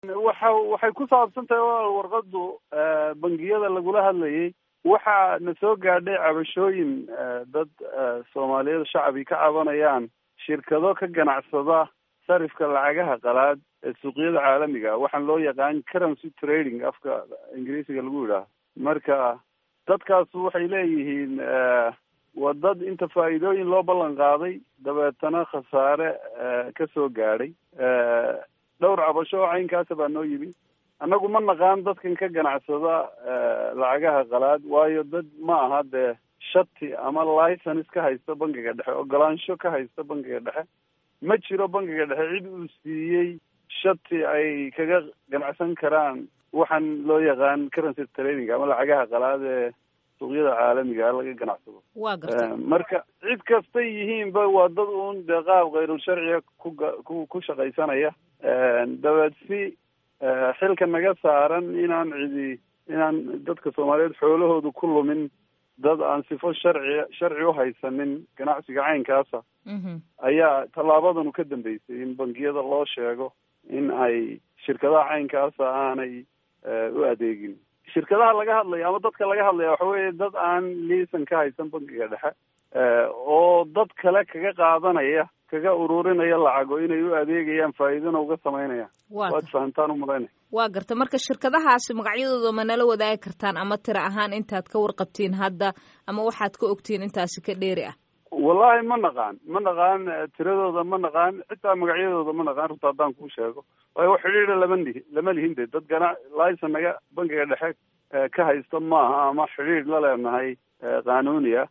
waxa waxay ku saabsan tahay walaal warqadu bangiyada lagula hadlayay waxaa na soo gaadhay cabashooyin dad soomaaliyeed shacbi ka cabanayaan shirkado ka ganacsada sarifka lacagaha qalaad ee suuqyada caalamiga waxaan loo yaqaan currency trading afka ingiriisiga lagu yidhaaho marka dadkaas waxay leeyihiin waa dad inta faa'iidooyin loo ballan qaaday dabeetana khasaare ka soo gaadhay dhowr cabasho oo caynkaasa baa noo yimi annagu ma naqaan dadkan ka ganacsada lacagaha qalaad waayo dad ma aha dee shati ama license ka haysta bangiga dhexe ogolaansho ka haysta bangiga dhexe ma jiro bangiga dhexe cid uu siiyey shati ay kaga ganacsan karaan waxaan loo yaqaan currency trading ama lacagaha qalaad ee suuqyada caalamiga laga ganacsado waa garta marka cid kastay yihiinba waa dad uun dee qaab kayrul sharciga ku ku shaqaysanaya dabeed si xilka naga saaran inaan cidi inaan dadka soomaaliyeed xoolahoodu ku lumin dad aan sifo sharci sharci u haysanin ganacsiga caynkaasa ayaa tallaabadanu ka dambeysay in bangiyada loo sheego in ay shirkadaha caynkaasa aanay u adeegin shirkadaha laga hadlaya ama dadka laga hadlaya waxa weeye dad aan liisan ka haysan bangiga dhexe oo dad kale kaga qaadanaya kaga ururinaya lacago inay u adeegayaan faa'iidana uga samaynayaan waad fahamtaan umalaynaya waa garta marka shirkadahaasi magacyadooda ma nala wadaagi kartaan ama tira ahaan intaad ka warqabtiin hadda ama waxaad ka ogtiin intaasi ka dheeri ah wallahi ma naqaan ma naqaan tiradooda ma naqaan xitaa magacyadooda ma naqaan runta haddaan kuu sheego waayo xidhiidha lama lihi lama lihin de dad gana licen naga bangiga dhexe ka haysta maaha ama xidhiidh la leenahay qanuuniya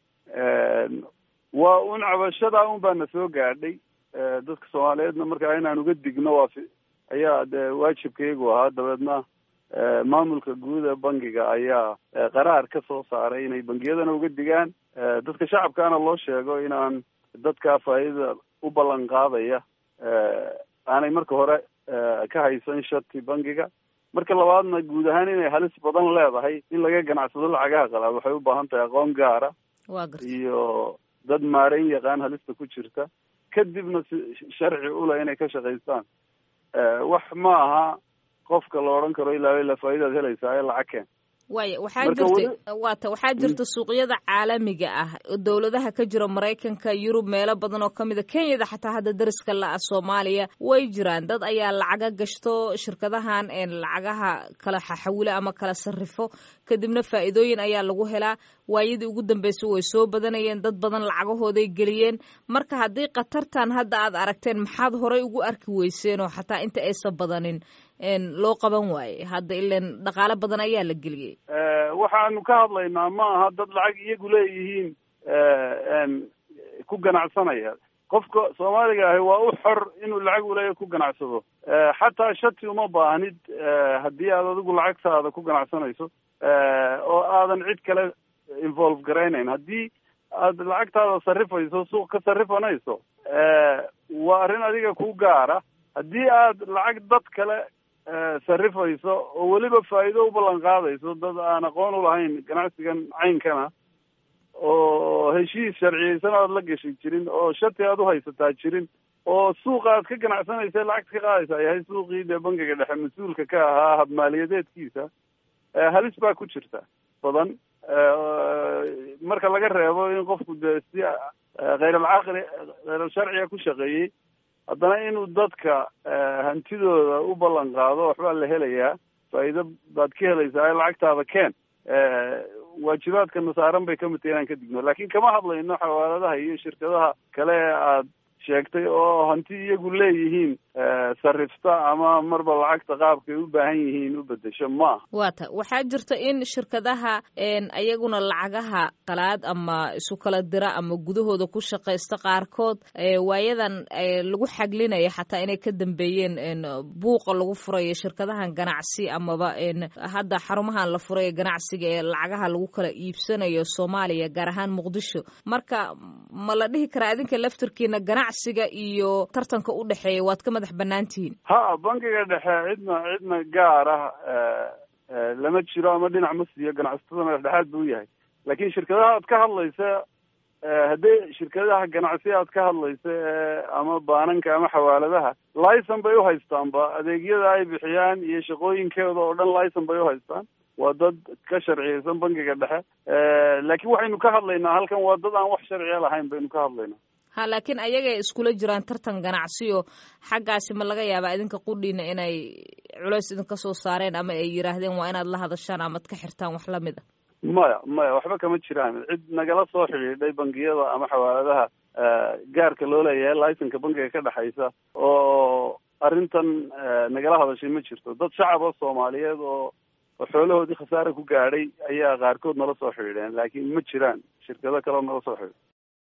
waa un cabashada un baa na soo gaadhay dadka soomaaliyeedna markaa inaan uga digno waa ayaa de waajibkaygu ahaa dabeedna maamulka guud ee bangiga ayaa qaraar ka soo saaray inay bangiyadana uga digaan dadka shacabkaana loo sheego inaan dadkaa faa'iidada u ballan qaadaya aanay marka hore ka haysan shati bangiga marka labaadna guud ahaan inay halis badan leedahay in laga ganacsado lacagaha qalaad waxay u baahan tahay aqoon gaara iyo dad maareyn yaqaan halista ku jirta kadibna si sharci ula inay ka shaqaystaan wax ma aha qofka la odhan karo ilaa ilaa faa'idaad helaysaa ee lacag keen waaya waxaa jirta waata waxaa jirta suuqyada caalamiga ah dowladaha ka jira maraykanka yurub meelo badan oo kamid a kenyada xataa hadda dariska la-a soomaaliya way jiraan dad ayaa lacaga gashto shirkadahan lacagaha kala xaxawilo ama kala sarrifo kadibna faa'iidooyin ayaa lagu helaa waayadii ugu dambeysay way soo badanayeen dad badan lacagahooday geliyeen marka haddii khatartan hadda aad aragteen maxaad horay ugu arki weyseen oo xataa inta aysan badanin loo qaban waaye hadda ilan dhaqaalo badan ayaa la geliyey waxaanu ka hadlaynaa ma aha dad lacag iyagu leeyihiin ku ganacsanaya qofka soomaaliga ahi waa u xor inuu lacag uleeya ku ganacsado xataa shati uma baahnid haddii aad adigu lacagtaada ku ganacsanayso oo aadan cid kale involve garaynayn haddii aad lacagtaada sarrifayso suuq ka sarrifanayso waa arrin adiga ku gaara haddii aad lacag dad kale sarrifayso oo weliba faa'iido u ballan qaadayso dad aan aqoon u lahayn ganacsigan caynkana oo heshiis sharciyeysan aad la gashi jirin oo shati aad u haysataa jirin oo suuqa aad ka ganacsanaysa lacagta ka qaadaysa yahay suuqii dee bangiga dhexe mas-uulka ka ahaa habmaaliyadeedkiisa halis baa ku jirta badan marka laga reebo in qofku dee si khayral-caqli khayral sharciga ku shaqeeyey haddana inuu dadka hantidooda u ballan qaado waxbaa la helayaa faa'iido baad ka helaysaa lacagtaada keen waajibaadka nasaaran bay kamid tahay inaan ka digno laakin kama hadlayno xawaaladaha iyo shirkadaha kale ee aad sheegtay oo hanti iyagu leeyihiin sarrifta ama marba lacagta qaabkay u baahan yihiin u bedesho maaha waata waxaa jirta in shirkadaha ayaguna lacagaha qalaad ama isu kala dira ama gudahooda ku shaqaysta qaarkood waayadan lagu xaglinaya xataa inay ka dambeeyeen buuqa lagu furayo shirkadahan ganacsi amaba hadda xarumahan la furayo ganacsiga ee lacagaha lagu kala iibsanayo soomaaliya gaar ahaan muqdisho marka ma la dhihi karaa idinka laftirkiina ganacsiga iyo tartanka u dhexeeya waad ka madax banaan tihiin ha bangiga dhexe cidna cidna gaar ah lama jiro ama dhinac ma siiyo ganacsatadana dhexdhexaad buu yahay laakiin shirkadaha aad ka hadlaysa haddii shirkadaha ganacsi aad ka hadlaysa ama baananka ama xawaaladaha licen bay uhaystaanba adeegyada ay bixiyaan iyo shaqooyinkooda oo dhan licen bay uhaystaan waa dad ka sharciyeysan bangiga dhexe laakiin waxaynu ka hadlaynaa halkan waa dad aan wax sharciya lahayn baynu ka hadlaynaa ha laakiin ayagay iskula jiraan tartan ganacsiyo xaggaasi ma laga yaabaa idinka qudhiina inay culeys idinka soo saareen ama ay yidhaahdeen waa inaad la hadashaan amaad ka xirtaan wax lamid a maya maya waxba kama jiraan cid nagala soo xidhiidhay bangiyada ama xawaaladaha gaarka loo leeyahay licenka bangiga ka dhexaysa oo arrintan nagala hadashay ma jirto dad shacaba soomaaliyeed oo oo xoolahoodii khasaare ku gaadhay ayaa qaarkood nala soo xidhiidheen laakiin ma jiraan shirkado kaleo nala soo xidhiidh